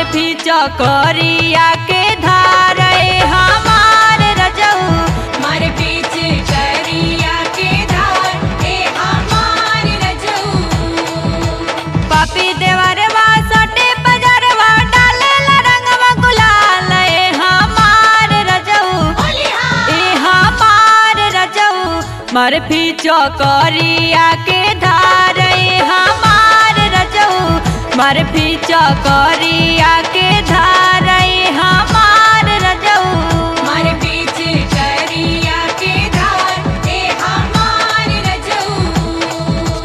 भी चकरिया के धारे हमार रजऊ मारे बीच करिया के धार ए हमार रजऊ पापी देवरवा सटे बजरवा डालेला रंगवा गुलाल ए हमार रजऊ होलिहा ए हमार रजऊ मर भी चकरिया के धारे हमार रजऊ मर भी चकरिया के धारे हमार रजऊ मारे बीच करिया के धार ए हमार रजऊ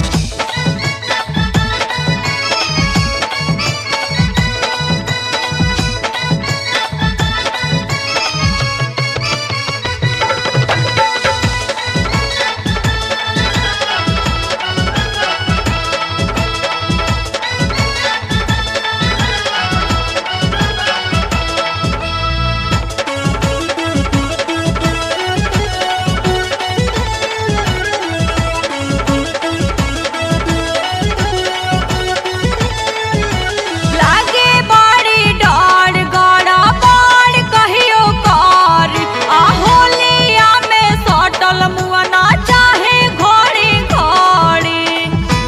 लागे बड़ी डर गड़ा बड़ कहियो कर आ होलिया में सटल मुअना चाहे घड़ी घड़ी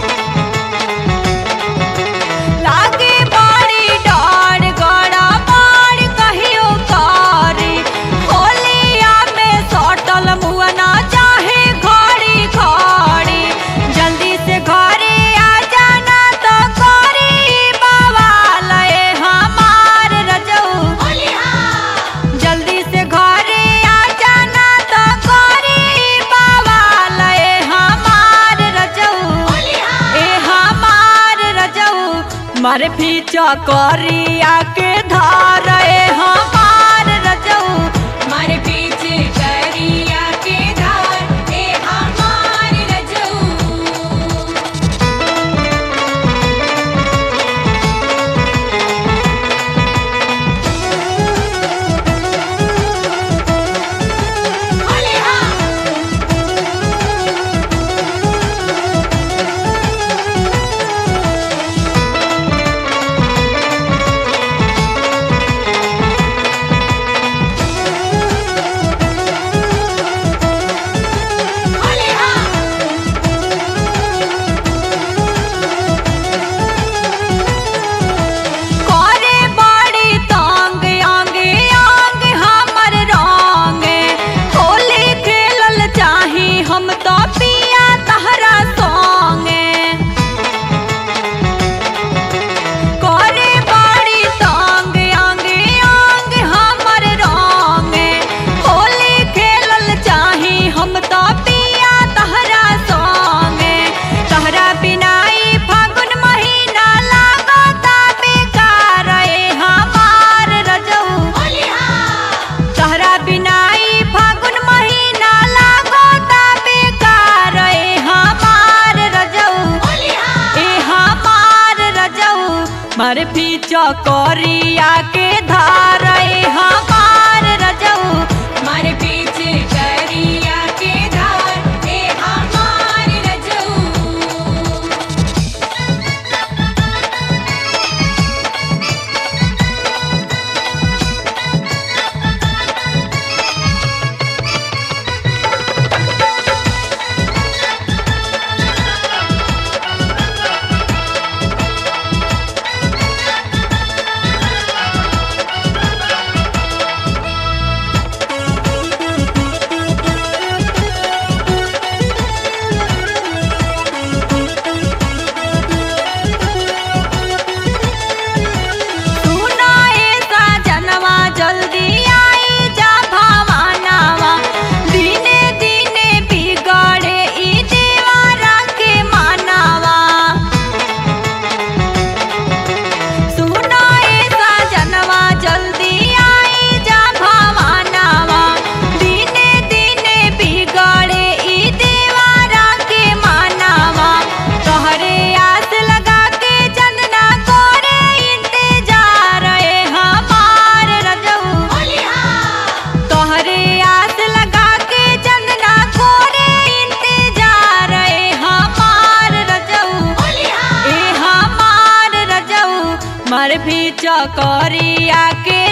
लागे बड़ी डर गड़ा बड़ कहियो कर होलिया में सटल मुअना चाहे घड़ी घड़ी जल्दी से घरे आ जाना तो करी बवाल ए हमार रजऊ होलिहा जल्दी से घरे आ जाना तो करी बवाल ए हमार रजऊ होलिहा ए हमार रजऊ मर भी चकरिया के धार ए हमार रजऊ मारे बीच करिया के धार ए हमार रजऊ होलिहा होलिहा करे बड़ी तांग आंगे आंग हमर रंगे होली खेलल चाही हम तो पिया तहरा संगे करे बड़ी तांग आंगे आंग हमर रंगे होली खेलल चाही हम तो पिया तहरा संगे तहरा बिनाई फागुन महीना लागता बेकार ए हमार रजऊ होलिहा तहरा बिनाई फागुन महीना लागता बेकार ए हमार रजऊ होलिहा ए हमार रजऊ मर भी चकरिया के धार ए हमार रजऊ मारे बीच करिया के धार ए हमार रजऊ भर भी चकरिया के